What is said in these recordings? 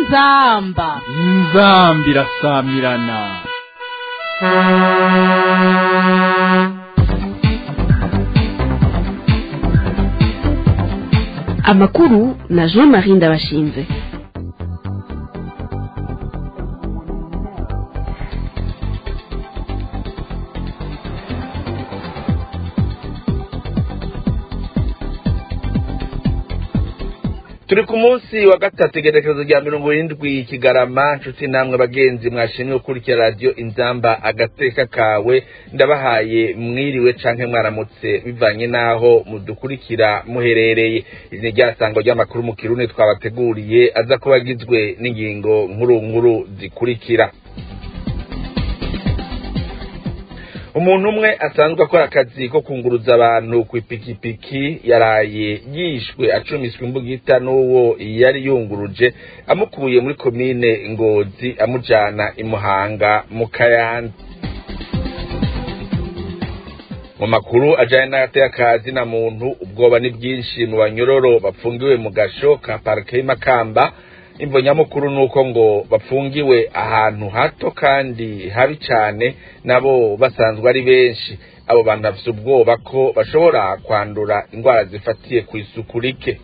inzamba inzambi irasamirana amakuru na jean marie ndabashinze turi ku munsi wa gatatu igerekezo rya mirongo irindwi kigarama nshuti namwe bagenzi mwashimye gukurikira radiyo inzamba agateka kawe ndabahaye mwiriwe canke mwaramutse bivanye n'aho mudukurikira muherereye iri ni ryasango ry'amakuru mu kirundi twabateguriye aza kuba agizwe n'ingingo nkuru nkuru zikurikira umuntu umwe asanzwe akora akazi ko kunguruza abantu ku ipikipiki yaraye yishwe acumiswe imbugita n'uwo yari yunguruje amukuye muri komine ngozi amujana imuhanga mu kayanza mu makuru ajyanye n'agatekazi na muntu ubwoba ni bwinshi mu banyororo bafungiwe mu gasho ka parike y'Imakamba imvo nyamukuru ni uko ngo bafungiwe ahantu hato kandi habi cyane nabo basanzwe ari benshi abo bantu bafite ubwoba ko bashobora kwandura indwara zifatiye ku isuku rike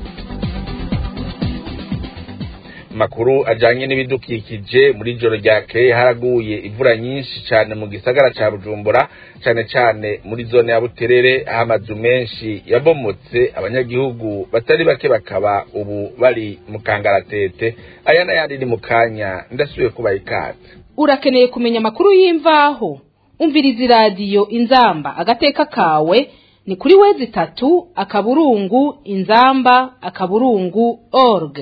makuru ajanye n'ibidukikije muri joro ryakeye haraguye imvura nyinshi cyane mu gisagara ca bujumbura cyane cyane muri zone ya buterere aho amazu menshi yabomotse abanyagihugu batari bake bakaba ubu bari mu kangaratete aya n'ayandi ni mu kanya ndasubiye kubaha ikaze urakeneye kumenya amakuru y'imvaho umviriza iradiyo inzamba agateka kawe ni kuri wezi itatu akaburungu inzamba akaburungu org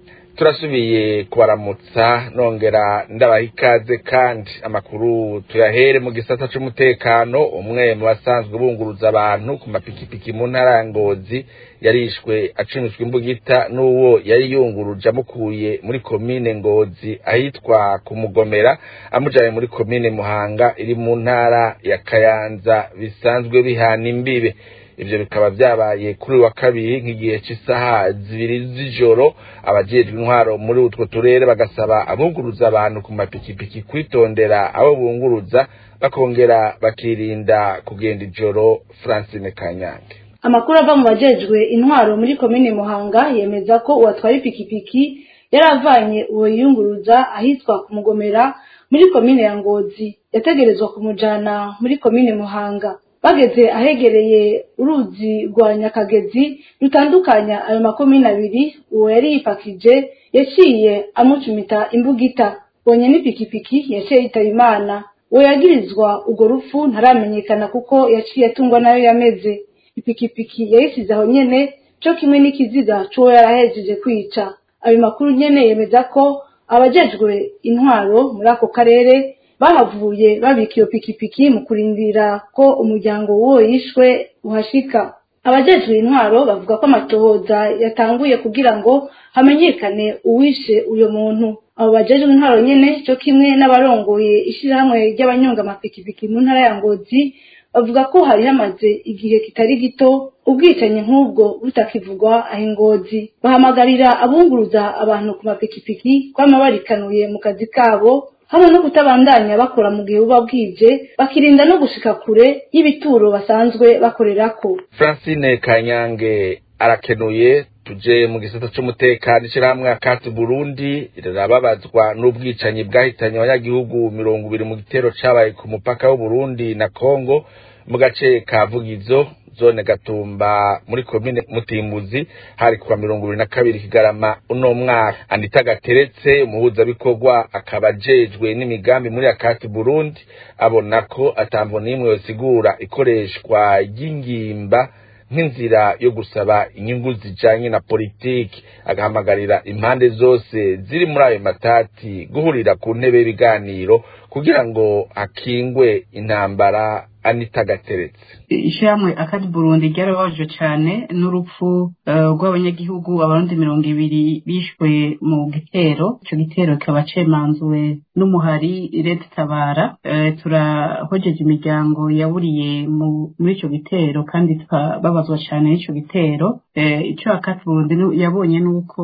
turasubiye kubaramutsa nongera ndabaha ikaze kandi amakuru tuyahere mu gisata c'umutekano umwe mu basanzwe bunguruza abantu ku mapikipiki mu ntara ya ngozi yarishwe acumiswe imbugita n'uwo yari yunguruje amukuye muri komine ngozi ahitwa ku mugomera amujanye muri komine muhanga iri mu ntara ya kayanza bisanzwe bihana imbibe ivyo bikaba vyabaye kuri wa kabiri nk'igihe cy'isaha zibiri z'ijoro abajejwe intwaro muri utwo turere bagasaba abunguruza abantu ku mapikipiki kwitondera abo bunguruza bakongera bakirinda kugenda ijoro francine kanyange amakuru ava mu bajejwe intwaro muri komine muhanga yemeza ko uwatwara ipikipiki yari avanye uwo yiyunguruza ahitwa ku mugomera muri komine ya ngozi yategerezwa kumujana muri komine muhanga bageze ahegereye uruzi rwa nyakagezi rutandukanya ayo makomine abiri uwo yari yipakije yaciye amucumita imbugita bonye n'ipikipiki yaciye yitaba imana uwo yagirizwa urwo rupfu ntaramenyekana kuko yaciye atungwa nayo yameze ipikipiki yayisize aho nyene co kimwe n'ikiziga c'uwo yarahejeje kwica ayo makuru nyene yemeza ko abajejwe intwaro muri ako karere bahavuye babika iyo pikipiki mu kurindira ko umuryango w'uwo yishwe uhashika abajejwe intwaro bavuga ko amatohoza yatanguye kugira ngo hamenyekane uwishe uyo muntu abo bajejwe intwaro nyene cyo kimwe n'abarongoye ishirahamwe ry'abanyonga amapikipiki mu ntara ya ngozi bavuga ko hari hamaze igihe kitari gito ubwicanyi nk'ubwo butakivugwa aho ingozi bahamagarira abunguruza abantu ku mapikipiki kwama barikanuye mu kazi kabo hamwe no kutabandanya bakora mu gihe buba bwije bakirinda no gushika kure y'ibituro basanzwe bakorerako francine kanyange arakenuye tuje mu gisata c'umutekano ishirahamwe akati burundi rirababazwa n'ubwicanyi bwahitanye abanyagihugu mirongo ibiri mu gitero cabaye ku mupaka w'uburundi na kongo mu gace ka vugizo zone gatumba muri komine mutimbuzi hari kuwa mirongo ibiri na kabiri kigarama uno mwaka anita gateretse umuhuzabikorwa akaba ajejwe n'imigambi muri akati burundi abona ko atambo n'imwe yosigura ikoreshwa ry'ingimba nk'inzira yo gusaba inyungu zijanye na politiki agahamagarira impande zose ziri muri ayo matati guhurira ku ntebe y'ibiganiro kugira ngo hakingwe intambara anita gateretse ishyirahamwe akadi burundi ryarababajwe cyane n'urupfu rw'abanyagihugu abarundi mirongo ibiri bishwe mu gitero icyo gitero kikaba cemanzuwe n'umuhari leta tabara turahojeje imiryango yaburiye muri icyo gitero kandi tukababazwa cyane n'icyo gitero icyo akadi burundi yabonye ni uko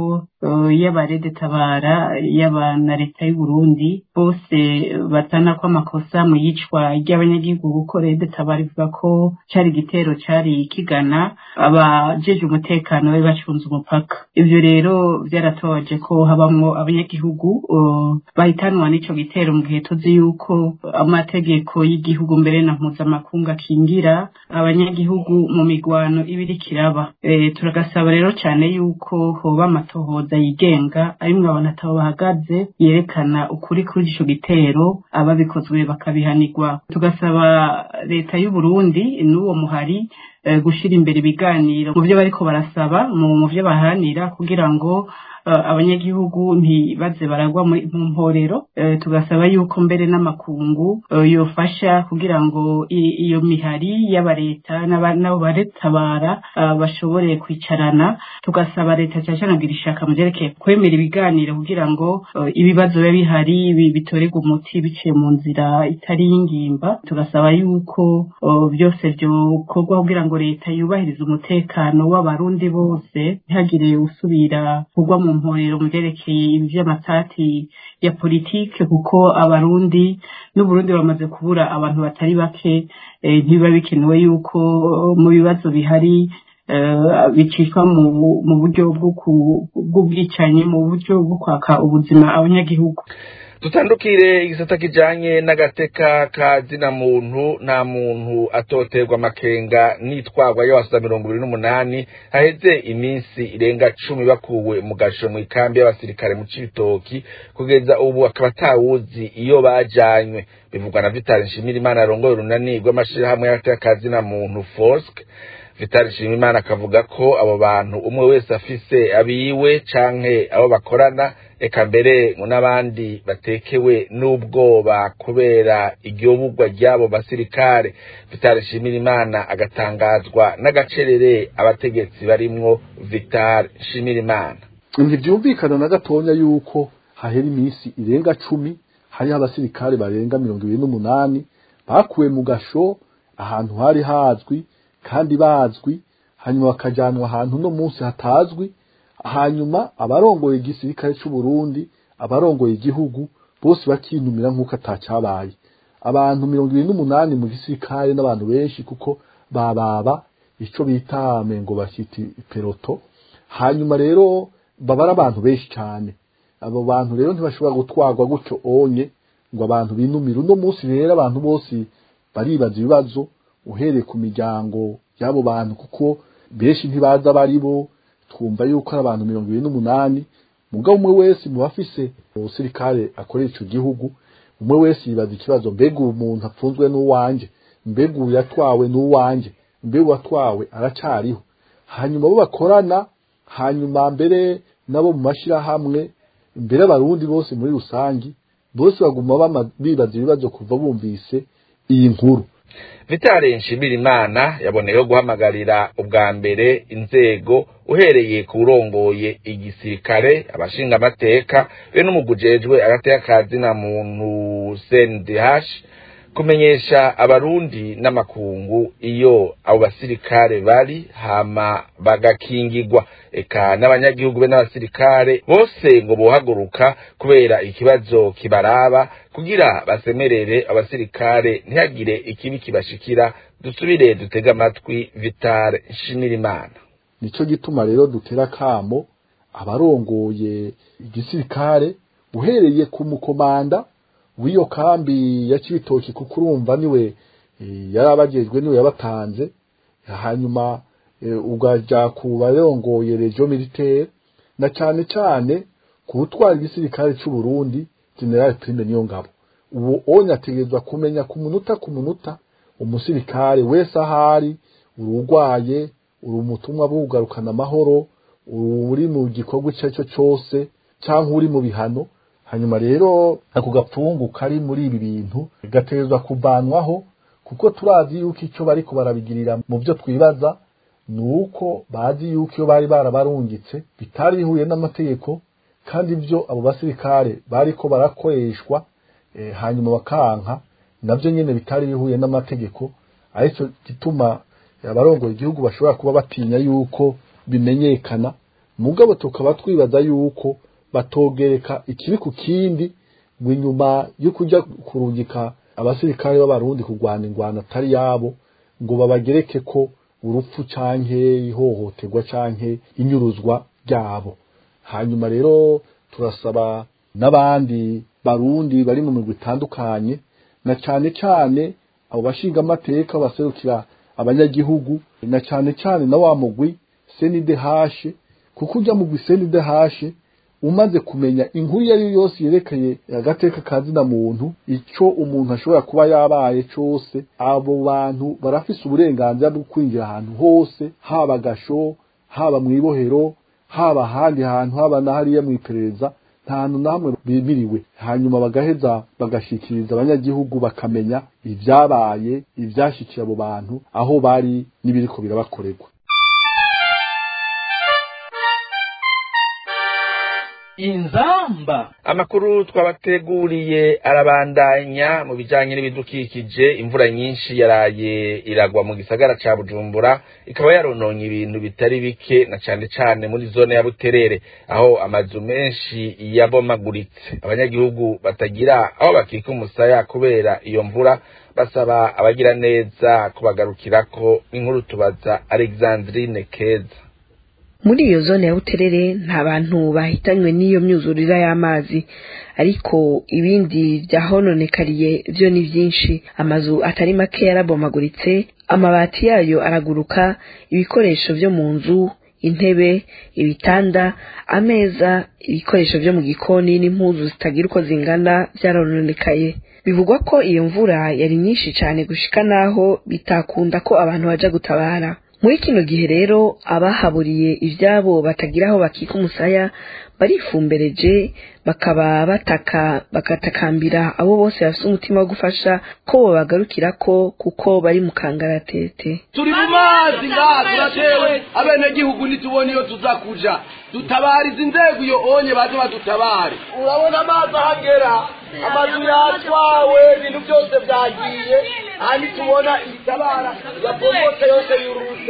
y'abarede tabara y'aba na leta y'u Burundi bose batana ko amakosa mu yicwa ry'abanyagihugu kuko rede tabara ivuga ko cari igitero cari kigana abajeje umutekano bari bacunze umupaka ivyo rero byaratobaje ko habamwo abanyagihugu bahitanwa n'ico gitero mu gihe tuzi yuko amategeko y'igihugu mbere na mpuzamakungu akingira abanyagihugu mu migwano ibiri kiraba e, turagasaba rero cyane yuko hoba amatohoza yigenga arimwo abantu atabo bahagaze yerekana ukuri kuri ico gitero ababikozwe bakabihanirwa tugasaba leta y'u Burundi n'uwo muhari gushira imbere ibiganiro mu byo bariko barasaba mu byo baharanira kugira ngo abanyagihugu ntibaze baragwa mu mporero tugasaba yuko mbere n'amakungu yofasha kugira ngo iyo mihari y'aba leta n'abo baretabara bashobore kwicarana tugasaba leta cyane cyane kugira ishaka mu byerekeye kwemera ibiganiro kugira ngo ibibazo biba bihari bitorerwe umuti biciye mu nzira itari y'ingimba tugasaba yuko byose byokorwa kugira ngo leta yubahirize umutekano w'abarundi bose ntihagire usubira kugwa mu mporero mu byerekeye iby'amatati ya politike kuko abarundi n'uburundi bamaze kubura abantu batari bake ntibiba bikenewe yuko mu bibazo bihari bicishwa mu buryo bw'ubwicanyi mu buryo bwo kwaka ubuzima abanyagihugu dutandukire igisata kijanye n'agateka ka zina muntu nta muntu atoterwa amakenga n'itwagwa y'abasuda mirongo ibiri n'umunani haheze iminsi irenga cumi bakuwe mu gasho mu ikambi y'abasirikare mu cibitoki kugeza ubu akaba atawuzi iyo bajanywe bivugwa na vitali nshimirimana arongoye urunani rw'amashirahamwe y'agateka ka zina muntu fosk vitali nshimimana akavuga ko abo bantu umwe wese afise abiwe canke abo bakorana eka mbere ngo n'abandi batekewe n'ubwoba kubera igihuburwa ry'abo basirikare vitali nshimirimana agatangazwa n'agacerere abategetsi barimwo vitali nshimirimana ntibyumvikana na gatonya yuko hahera iminsi irenga cumi hariho abasirikare barenga mirongo ibiri n'umunani bakuwe mu gasho ahantu hari hazwi kandi bazwi hanyuma bakajanwa ahantu no munsi hatazwi hanyuma abarongoye igisirikare c'u Burundi abarongoye igihugu bose bakinumira nk'uko atacyabaye abantu mirongo ibiri n'umunani mu gisirikare n'abantu benshi kuko bababa ico bita mengo bashyiti peloto hanyuma rero baba ari abantu benshi cyane abo bantu rero ntibashobora gutwarwa gutyo onye ngo abantu binumire uno munsi rero abantu bose baribaza ibibazo uhereye ku miryango y'abo bantu kuko benshi ntibaza bari bo twumva yuko ari abantu mirongo ibiri n'umunani mugabo umwe wese mu bafise umusirikare akorera ico gihugu umwe wese yibaza ikibazo mbega uwo muntu apfunzwe n'uwanje mbega uyu yatwawe n'uwanje mbega uwatwawe aracariho hanyuma bo bakorana hanyuma mbere nabo mu mashirahamwe mbere abarundi bose muri rusangi bose baguma bibaza ibibazo kuva bumvise iyi nkuru vitale nshimirimana yaboneyeho guhamagarira ubwa mbere inzego uhereye ku urongoye igisirikare abashinga amateka be n'umugujejwe agateka kazina muntu CNDH kumenyesha abarundi n'amakungu iyo abo basirikare bari hama bagakingirwa eka n'abanyagihugu be n'abasirikare bose ngo bohaguruka kubera ikibazo kibaraba kugira basemerere abasirikare ntihagire ikibi kibashikira dusubire dutega amatwi vitale nshimirimana nico gituma rero dutera kamo abarongoye igisirikare uhereye ku mukomanda w'iyo kambi ya cibitoki kuko urumva niwe yarabajejwe niwe yabatanze hanyuma ugaja ku barongoye regio militaire na cane cane ku utwara igisirikare c'u Burundi general Prime niyo ngabo uwo onye ategerezwa kumenya ku munota ku munota umusirikare wese ahari urugwaye uri umutumwa bugarukana amahoro uri mu gikorwa icyo cyo cyose cyangwa uri mu bihano hanyuma rero ako gapfungu kari muri ibi bintu gategerezwa kuvanwaho kuko turazi yuko icyo bariko barabigirira mu byo twibaza ni uko bazi yuko iyo bari barabarungitse bitari bihuye n'amategeko kandi ibyo abo basirikare bariko barakoreshwa eh, hanyuma bakanka nabyo nyine bitari bihuye n'amategeko aricyo gituma abarongoye igihugu bashobora kuba batinya yuko bimenyekana mugabo tukaba twibaza yuko batogereka ikibi ku kindi ngo inyuma yo kujya kurungika abasirikare b'abarundi kurwana ingwano atari yabo ngo babagereke ko urupfu canke ihohoterwa canke inyuruzwa ryabo hanyuma rero turasaba n'abandi barundi bari mu migwi itandukanye na cane cane abo bashinga amateka baserukira abanyagihugu na cane cane na wa mugwi senidehashe kuko ujya mugwi senidehashe umaze kumenya inkuru iyo ari yo yose yerekeye agateka ka zina muntu icyo umuntu ashobora kuba yabaye cyose abo bantu barafise uburenganzira bwo kwinjira ahantu hose haba agasho haba mu ibohero haba ahandi hantu haba na hariya mu iperereza nta hantu na hamwe bimiriwe hanyuma bagaheza bagashikiriza abanyagihugu bakamenya ibyabaye ibyashyikiye abo bantu aho bari n'ibiriko birabakorerwa inzamba amakuru twabateguriye arabandanya mu bijanye n'ibidukikije imvura nyinshi yaraye iragwa mu gisagara ca bujumbura ikaba yarononye ibintu bitari bike na cane cane muri zone ya buterere aho amazu menshi yabomaguritse abanyagihugu batagira aho bakika umusaya kubera iyo mvura basaba abagira neza kubagarukirako inkuru tubaza alexandrine keza muri iyo zone ya buterere nta bantu bahitanywe n'iyo myuzurira y'amazi ariko ibindi byahononekariye byo ni byinshi amazu atari make yarabomaguritse amabati yayo araguruka ibikoresho byo mu nzu intebe ibitanda ameza ibikoresho byo mu gikoni n'impuzu zitagira uko zingana byarononekaye bivugwa ko iyo mvura yari nyinshi cyane gushika naho bitakunda ko abantu baja gutabara muri kino gihe rero abahaburiye ibyabo batagira aho bakika umusaya barifumbereje bakaba bataka bagatakambira abo bose bafite umutima wo gufasha ko babagarukira ko kuko bari mu kangaratete turi mu mazi ngaha turatewe abenegihugu ntitubone iyo tuzakuja dutabariza inzego iyo onye baze badutabare urabona amazi ahagera amazu yatwawe ibintu byose byagiye ahandi tubona ibitabara yapomotse yose yurutse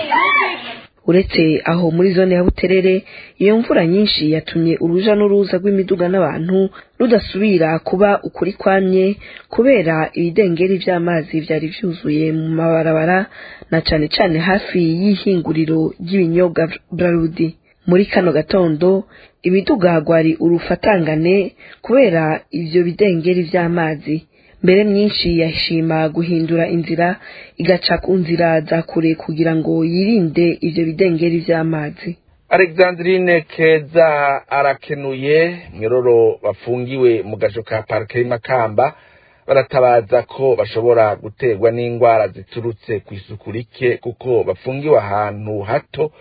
uretse aho muri zone ya buterere iyo mvura nyinshi yatumye uruja n'uruza rw'imiduga n'abantu rudasubira kuba ukuri kwamye kubera ibidengeri by'amazi byari byuzuye mu mabarabara na cane cane hafi y'ihinguriro ry'ibinyobwa brarudi muri kano gatondo imiduga gwari urufatangane kubera ivyo bidengeri vy'amazi mbere myinshi yashima guhindura inzira igaca ku nzira za kure kugira ngo yirinde ivyo bidengeri vy'amazi alexandrine keza arakenuye myororo bafungiwe mu gajo ka parike y'Imakamba baratabaza ko bashobora guterwa n'indwara ziturutse ku isuku rike kuko bafungiwe ahantu hato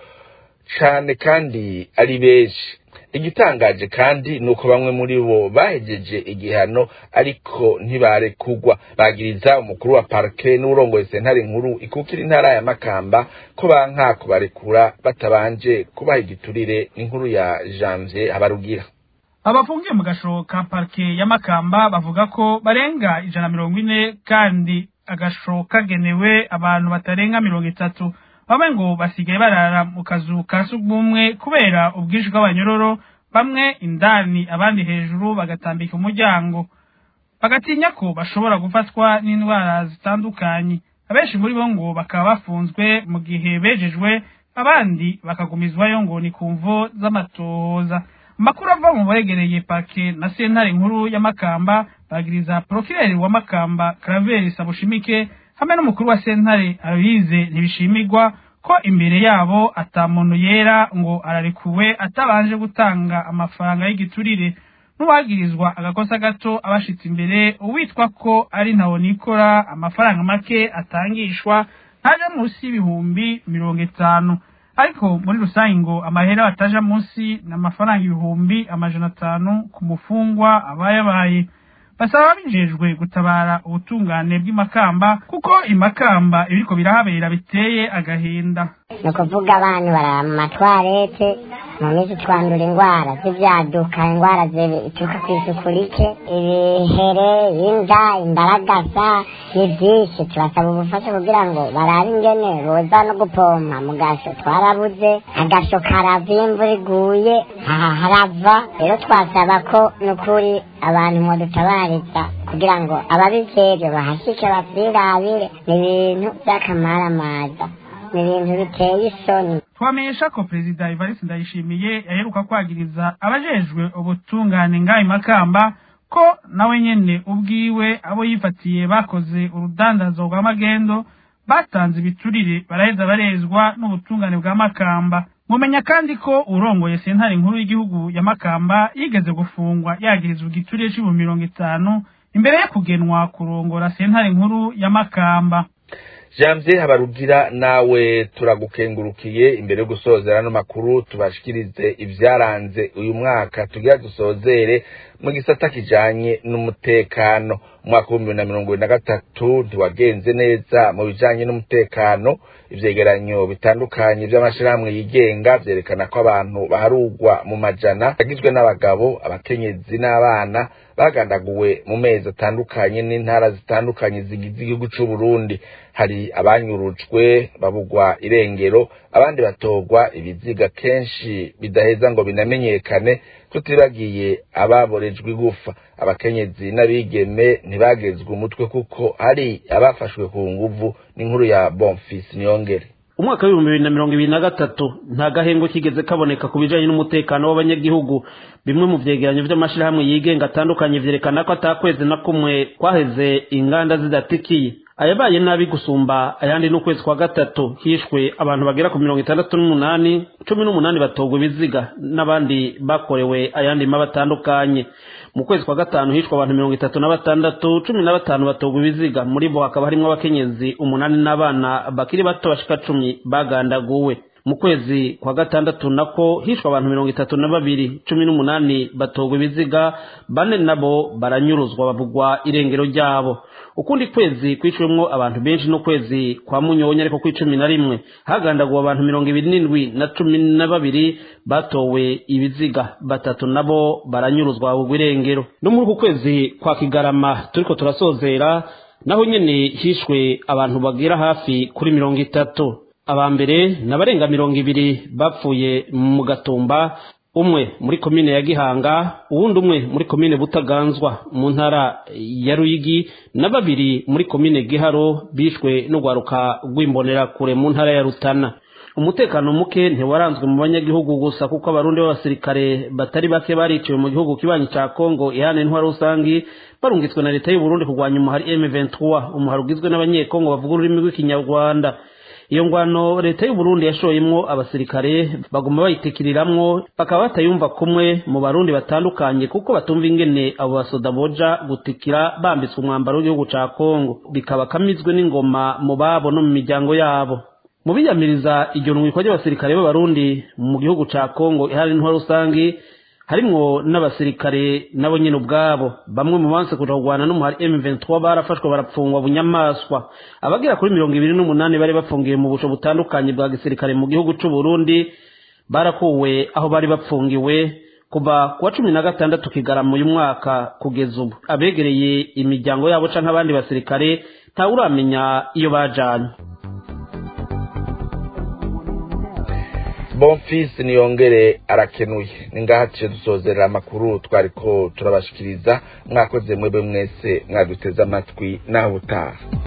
cane kandi ari benshi igitangaje kandi ni uko bamwe muri bo bahejeje igihano ariko ntibarekugwa bagiriza umukuru wa parike n'urongoye sentare nkuru ikukira intara ya makamba ko banka kubarekura batabanje kubaha igiturire inkuru ya janvier habarugira abafungiye mu gasho ka parike ya makamba bavuga ko barenga ijana mirongo ine kandi agasho kagenewe abantu batarenga mirongo itatu bamwe ngo basigaye barara mu kazu ka sugumwe kubera ubwinshi bw'abanyororo bamwe indani abandi hejuru bagatambika umuryango bagatinya ko bashobora gufatwa n'indwara zitandukanye abenshi muri bo ngo bakaba bafunzwe mu gihe bejejwe abandi bakagumizwayo ngo ni ku mvo z'amatohoza amakuru ava mu begereye parke na sentare nkuru ya makamba bagiriza porokireri wa makamba karaveri sabushimike hamwe n'umukuru wa sentare abize ntibishimirwa ko imbere yabo ata muntu yera ngo ararekuwe atabanje gutanga amafaranga y'igiturire n'uwagirizwa agakosa gato abashitse imbere uwitwa ko ari ntawo nikora amafaranga make atangishwa ntaje munsi y'ibihumbi mirongo itanu ariko muri rusange ngo amahera bataja munsi ni amafaranga ibihumbi amajana atanu ku mufungwa abayabaye basaba bijejwe gutabara ubutungane bw'imakamba kuko imakamba ibiriko birahabera biteye agahinda ni ukuvuga abantu barara mu matwarete mu minsi twandura indwara z'ibyaduka indwara zituruka ku isuku rike ibihere inda imbaragasa ni byinshi turasaba ubufasha kugira ngo barabe ingene boza no gupompa mu gasho twarabuze agasho karava iyo imvura iguye aha harava rero twasaba ko n'ukuri abantu mwodutabariza kugira ngo ababijejwe bahashike bavyirabire ni ibintu vy'akamaramaza ni ibintu biteye isoni twamenyesha ko perezida evariste ndayishimiye yaheruka kwagiriza abajejwe ubutungane ngayo makamba ko nawe nyene ubwiwe abo yifatiye bakoze urudandazo rwa magendo batanze ibiturire baraheza barezwa n'ubutungane bwa makamba mumenya kandi ko urongoye sentare nkuru y'igihugu ya makamba yigeze gufungwa yagirizwa igiturire c'ibihumbi mirongo itanu imbere yo kugenwa kurongora sentare nkuru ya makamba janvier habarugira nawe turagukengurukiye imbere yo gusozera ano makuru tubashikirize ivyaranze uyu mwaka tugira dusozere mu gisata kijanye n'umutekano umwaka w'ibihumbi na mirongo ibiri na gatatu ntiwagenze neza mu bijanye n'umutekano ivyegeranyo bitandukanye vy'amashirahamwe yigenga vyerekana ko abantu baharugwa mu majana bagizwe n'abagabo abakenyezi n'abana bagandaguwe mu mezi atandukanye n'intara zitandukanye zigize igihugu c'uburundi hari abanyurujwe babugwa irengero abandi batogwa ibiziga kenshi bidaheza ngo binamenyekane tutibagiye ababorejwe igufa abakenyezi n'abigeme ntibagezwe umutwe kuko hari abafashwe ku nguvu n'inkuru ya bonfisi niyongere umwaka w'ibihumbi bibiri na mirongo ibiri na gatatu nta gahengo kigeze kaboneka ku bijanye n'umutekano w'abanyagihugu bimwe mu vyegeranyo vy'amashirahamwe yigenga atandukanye vyerekana ko atakwezi na kumwe kwaheze inganda zidatikiye ayabaye nabi gusumba ayandi n'ukwezi kwa gatatu hishwe abantu bagera ku mirongo itandatu n'umunani cumi n'umunani batogwa ibiziga n'abandi bakorewe ayandi mabi atandukanye mu kwezi kwa gatanu hishwe abantu mirongo itatu na batandatu cumi na batanu batogwa ibiziga muri bo hakaba harimwo abakenyezi umunani n'abana bakiri bato bashika cumi bagandaguwe mu kwezi kwa gatandatu nako hishwe abantu mirongo itatu na babiri cumi n'umunani batogwa ibiziga bane nabo baranyuruzwa bavugwa irengero ryabo ukundi kwezi kwiciwemwo abantu benshi n'ukwezi kwa munyonya ariko kw'icumi na rimwe hagandaguwe abantu mirongo ibiri n'indwi na cumi na babiri batowe ibiziga batatu nabo baranyuruzwa bavugwa irengero no muri uku kwezi kwa kigarama turiko turasozera naho nyene hishwe abantu bagera hafi kuri mirongo itatu aba mbere ni abarenga mirongo ibiri bapfuye mu gatumba umwe muri komine ya gihanga uwundi umwe muri komine butaganzwa mu ntara ya ruyigi na babiri muri komine giharo bishwe n'urwaruka rw'imbonerakure mu ntara ya rutana umutekano muke ntiwaranzwe mu banyagihugu gusa kuko abarundi b'abasirikare batari bake bariciwe mu gihugu kibanyi ca kongo ihana intwaro rusangi barungitswe na leta y'uburundi kurwanya umuhari m23 umuhari ugizwe n'abanyekongo bavuga ururimi rw'ikinyarwanda iyo ngwano leta y'uburundi yashoyemwo abasirikare baguma bayitikiriramwo bakaba batayumva kumwe mu barundi batandukanye kuko batumva ingene abo basoda boja gutikira bambitswe umwambaro w'igihugu ca kongo bikaba kamizwe n'ingoma mu babo no mu miryango yabo mu biyamiriza iryo nwikwa ry'abasirikare b'abarundi mu gihugu ca kongo ihari intwaro rusangi harimwo n'abasirikare nabo nyene ubwabo bamwe mu banse kuja kurwana n'umuhari M23 barafashwe barapfungwa bunyamaswa abagera kuri mirongo ibiri n'umunani bari bafungiwe mu busho butandukanye bwa gisirikare mu gihugu c'u Burundi barakuwe aho bari bapfungiwe kuva kuwa cumi na gatandatu kigarama uyu mwaka kugeza ubu abegereye imiryango yabo canke abandi basirikare ntawuramenya iyo bajanye bonfisi niyongere arakenuye ni ngaha tuciye dusozerera amakuru twariko turabashikiriza mwakoze mwebwe mwese mwaduteze amatwi naho utaha